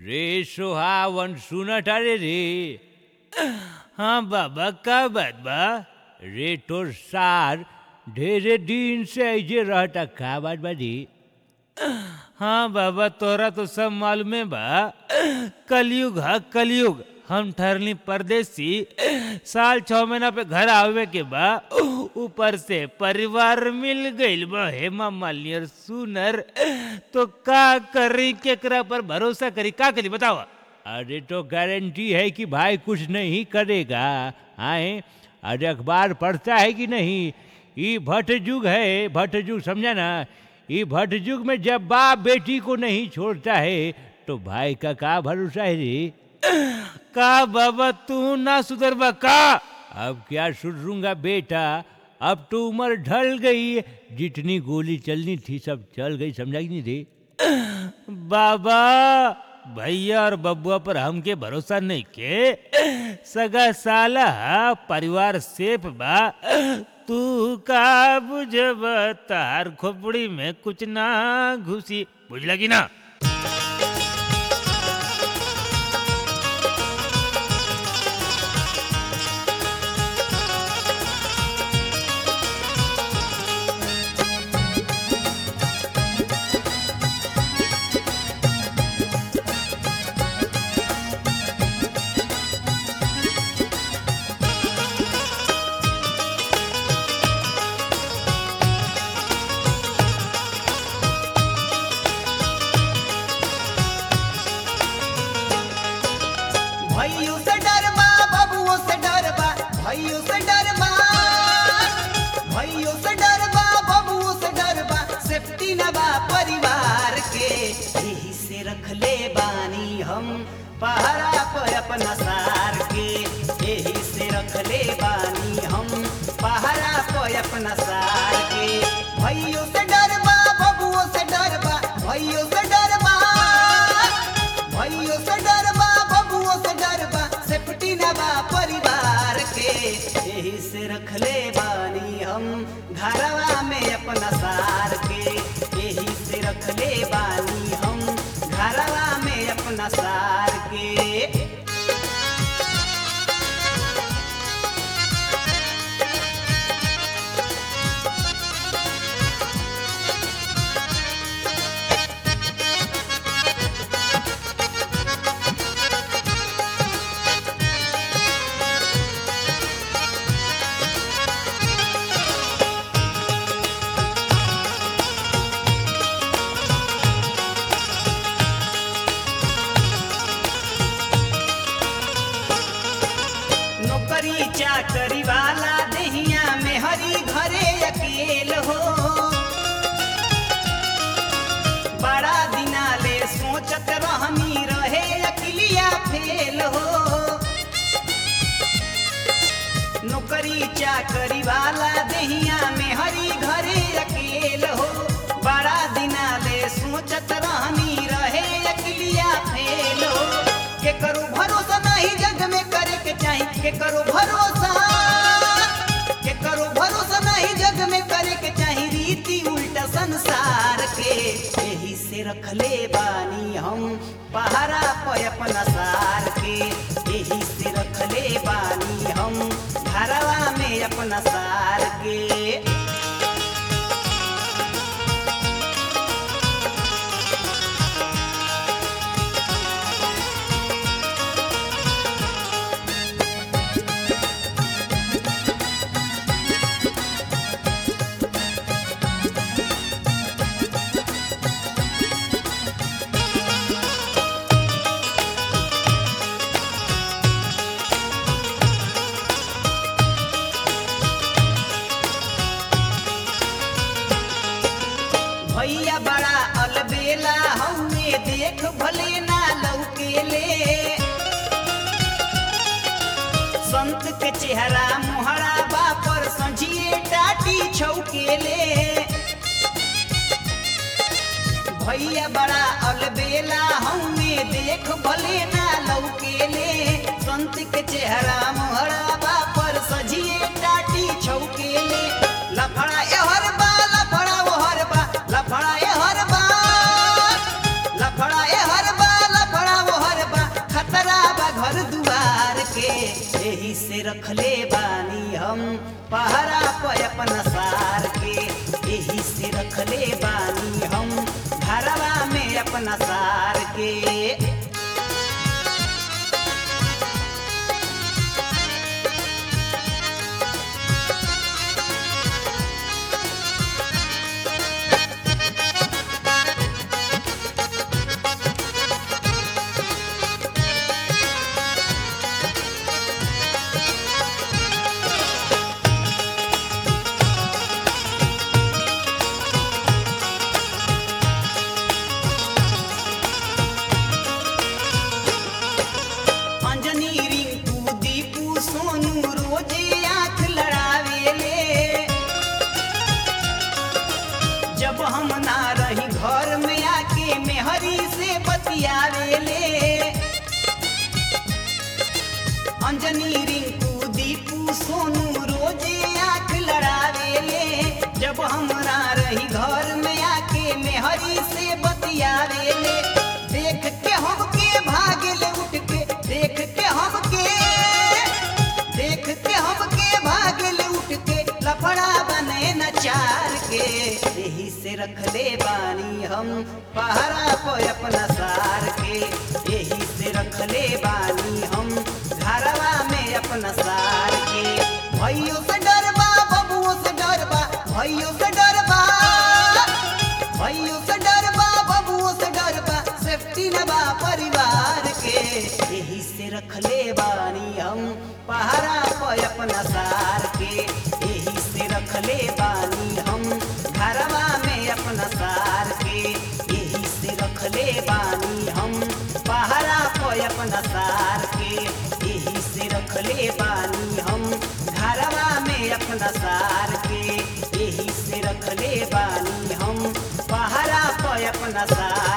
रे सोहावन सुनत अरे रे हाँ बाबा का बात बा रे तोर सार ढेरे दिन से ऐजे रहता का बात बा रे हाँ बाबा तोरा तो सब मालूमे बा कलयुग हा कलयुग हम ठहरली परदेसी साल छह महीना पे घर आवे के बा ऊपर से परिवार मिल गइल बा हेमा मालिनी और सुनर तो का करी केकरा पर भरोसा करी का करी बताओ अरे तो गारंटी है कि भाई कुछ नहीं करेगा आए अरे अखबार पढ़ता है कि नहीं ये भट्ट युग है भट्ट युग समझा ना ये भट्ट युग में जब बाप बेटी को नहीं छोड़ता है तो भाई का का भरोसा है रे का बाबा तू ना सुधरबा का अब क्या सुधरूंगा बेटा अब तो उम्र ढल गई है। जितनी गोली चलनी थी सब चल गई समझा कि नहीं रे बाबा भैया और बबुआ पर हमके भरोसा नहीं के सगा साला हा, परिवार सेफ बा तू का बुझब तार खोपड़ी में कुछ ना घुसी बुझला कि ना भैयो से डरबा बबुओ से डरबा भैयो से डरबा भैयो से डरबा बबुओ से डरबा सेफ्टी न बा परिवार के यही से रखले बानी हम पहरा पर अपना सार के यही से रखले बानी हम पहरा पर अपना सार के भैयो से डरबा बबुओ से डरबा भैयो से डरबा भैयो से डरबा बबुओ से डरबा सेफ्टी न बा परिवार के यही से रखले बानी हम घरवा में अपना सार के यही से रखले बानी हम घरवा में अपना सार के नौकरी चाकरी वाला दहिया में हरी घरे अकेल हो बड़ा दिना ले सोचत रहनी रहे अकिलिया फेल हो नौकरी चाकरी वाला दहिया में हरी घरे अकेल हो बड़ा दिना ले सोचत रहनी रहे अकिलिया फेल हो के करो भरोसा नहीं जग में करे के चाही के करो भरोसा के करो भरोसा नहीं जग में करे के चाही रीति उल्टा संसार के यही से रखले बानी हम पहरा पे अपना सार के यही से रखले बानी हम घरवा में अपना सार के भैया बड़ा अलबेला हमें देख भले ना लौकेले संत के चेहरा मोहरा बापर संझिए टाटी छौकेले भैया बड़ा अलबेला हमें देख भले ना लौकेले संत के चेहरा मोहरा बापर सजिए टाटी छौकेले लफड़ा एहर बा लफड़ा ओहर बा लफड़ा एहर बा लफड़ा एहर बा लफड़ा एही से रखले बानी हम पहरा पे अपना सार के एही से रखले बानी हम घरवा में अपना सार के अंजनी रिंकू दीपू सोनू रोजे आंख लड़ावेले जब हम ना रही घर में आके मेहरी से बतियावेले अंजनी रिंकू दीपू सोनू रोजे आंख लड़ावेले जब हम ना रही घर में आके मेहरी से बतियावेले देख के हमके भागले उठ के देख के हमके देख के हमके भागले उठ के लफड़ा बने न चार के यही से रखले बानी हम पहरा पे अपना सार के यही से रखले बानी हम घरवा में अपना सार के भैयो से डरबा बबुओ से डरबा भैयो से डरबा भैयो से डरबा बबुओ से डरबा सेफ्टी न बा परिवार के यही से रखले बानी हम पहरा पे अपना सार के यही से रखले बानी हम घरवा में अपना सार के यही से रखले बानी हम पहरा पे अपना सार के यही से रखले बानी हम घरवा में अपना सार के यही से रखले बानी हम पहरा पे अपना सार